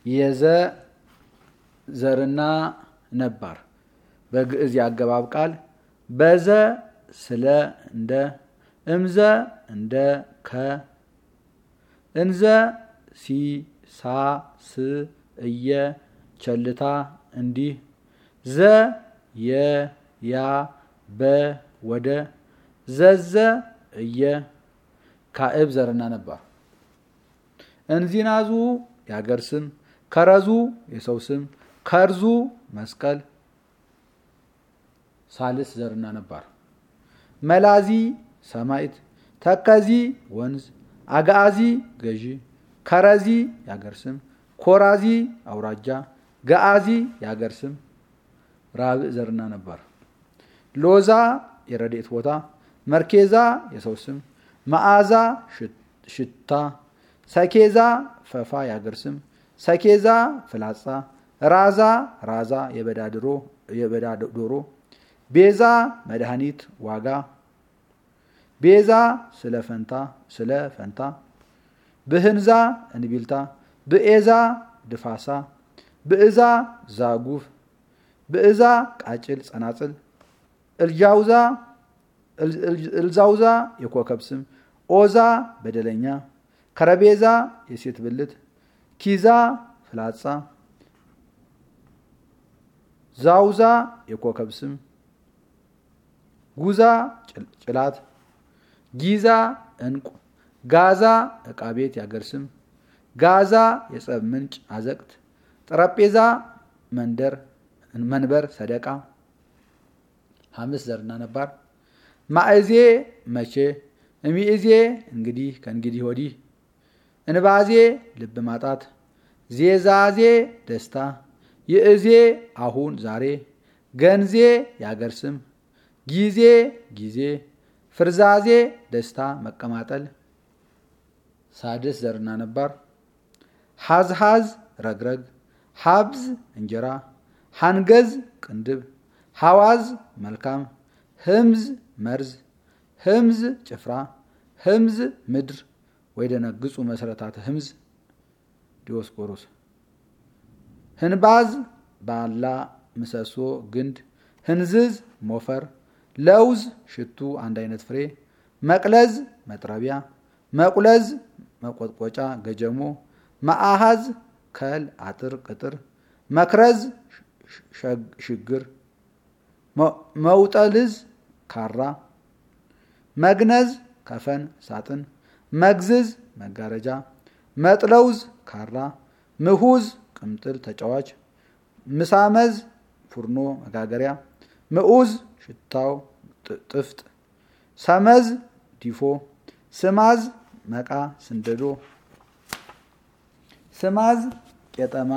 የዘ ዘርና ነባር በግዕዝ የአገባብ ቃል በዘ ስለ እንደ እምዘ እንደ ከ እንዘ ሲ ሳ ስ እየ ቸልታ እንዲህ ዘ የ ያ በ ወደ ዘዘ እየ ካዕብ ዘርና ነባር እንዚናዙ የሀገር ስም ከረዙ የሰው ስም ከርዙ መስቀል ሳልስ ዘርና ነባር መላዚ ሰማይት ተከዚ ወንዝ አጋዚ ገዢ ከረዚ የሀገር ስም ኮራዚ አውራጃ ገአዚ የሀገር ስም ራብዕ ዘርና ነባር ሎዛ የረድኤት ቦታ መርኬዛ የሰው ስም መዓዛ ሽታ ሰኬዛ ፈፋ የሀገር ስም ሰኬዛ ፍላጻ ራዛ ራዛ የበዳ ዶሮ ቤዛ መድኃኒት ዋጋ ቤዛ ስለ ፈንታ ስለ ፈንታ ብህንዛ እንቢልታ ብኤዛ ድፋሳ ብእዛ ዛጉፍ ብእዛ ቃጭል ጸናጽል እልጃውዛ እልዛውዛ የኮከብ ስም ኦዛ በደለኛ ከረቤዛ የሴት ብልት ኪዛ ፍላጻ ዛውዛ የኮከብ ስም ጉዛ ጭላት ጊዛ እንቁ ጋዛ ዕቃ ቤት ያገር ስም ጋዛ የጸብ ምንጭ አዘቅት ጠረጴዛ መንደር መንበር ሰደቃ ሐምስ ዘርና ነባር ማእዜ መቼ እሚእዜ እንግዲህ ከእንግዲህ ወዲህ እንባዜ ልብ ማጣት ዜዛዜ ደስታ ይእዜ አሁን ዛሬ ገንዜ የአገር ስም ጊዜ ጊዜ ፍርዛዜ ደስታ መቀማጠል ሳድስ ዘርና ነባር ሐዝሐዝ ረግረግ ሀብዝ እንጀራ ሐንገዝ ቅንድብ ሐዋዝ መልካም ህምዝ መርዝ ህምዝ ጭፍራ ህምዝ ምድር ወይ ደነግጹ መሰረታት ህምዝ ዲዮስቆሮስ ህንባዝ ባላ ምሰሶ ግንድ ህንዝዝ ሞፈር ለውዝ ሽቱ አንድ አይነት ፍሬ መቅለዝ መጥረቢያ መቁለዝ መቆጥቆጫ ገጀሞ መአሃዝ ከል አጥር ቅጥር መክረዝ ሽግር መውጠልዝ ካራ መግነዝ ከፈን ሳጥን መግዝዝ መጋረጃ መጥለውዝ ካራ ምሁዝ ቅምጥል ተጫዋች ምሳመዝ ፉርኖ መጋገሪያ ምዑዝ ሽታው ጥፍጥ ሰመዝ ዲፎ ስማዝ መቃ ስንደዶ ስማዝ ቄጠማ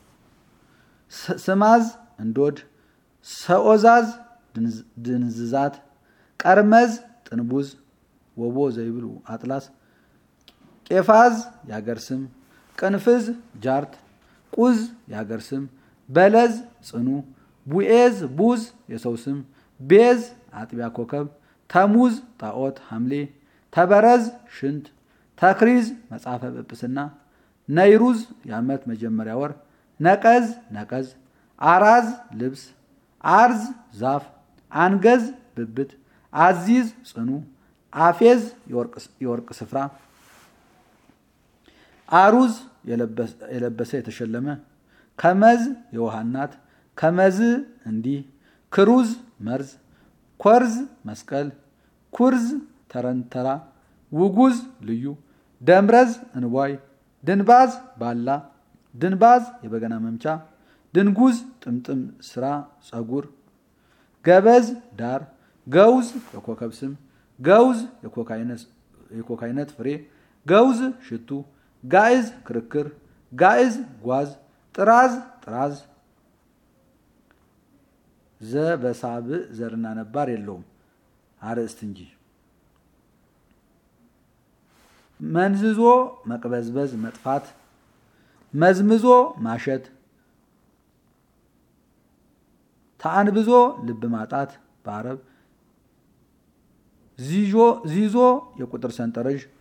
ስማዝ እንዶድ ሰኦዛዝ ድንዝዛት ቀርመዝ ጥንቡዝ ወቦ ዘይብሉ አጥላስ ቄፋዝ የሀገር ስም ቅንፍዝ ጃርት ቁዝ የሀገር ስም በለዝ ጽኑ ቡኤዝ ቡዝ የሰው ስም ቤዝ አጥቢያ ኮከብ ተሙዝ ጣዖት ሐምሌ ተበረዝ ሽንት ተክሪዝ መጽሐፈ ጵጵስና ነይሩዝ የዓመት መጀመሪያ ወር ነቀዝ ነቀዝ አራዝ ልብስ አርዝ ዛፍ አንገዝ ብብት አዚዝ ጽኑ አፌዝ የወርቅ ስፍራ አሩዝ የለበሰ የተሸለመ ከመዝ የውሃ እናት ከመዝ እንዲህ ክሩዝ መርዝ ኮርዝ መስቀል ኩርዝ ተረንተራ ውጉዝ ልዩ ደምረዝ እንቧይ ድንባዝ ባላ ድንባዝ የበገና መምቻ ድንጉዝ ጥምጥም ስራ ጸጉር ገበዝ ዳር ገውዝ የኮከብ ስም ገውዝ የኮካ አይነት ፍሬ ገውዝ ሽቱ ጋዕዝ ክርክር ጋዕዝ ጓዝ ጥራዝ ጥራዝ ዘ በሳብዕ ዘርና ነባር የለውም አርእስት እንጂ መንዝዞ መቅበዝበዝ መጥፋት መዝምዞ ማሸት ተአንብዞ ልብ ማጣት በአረብ ዚዞ የቁጥር ሰንጠረዥ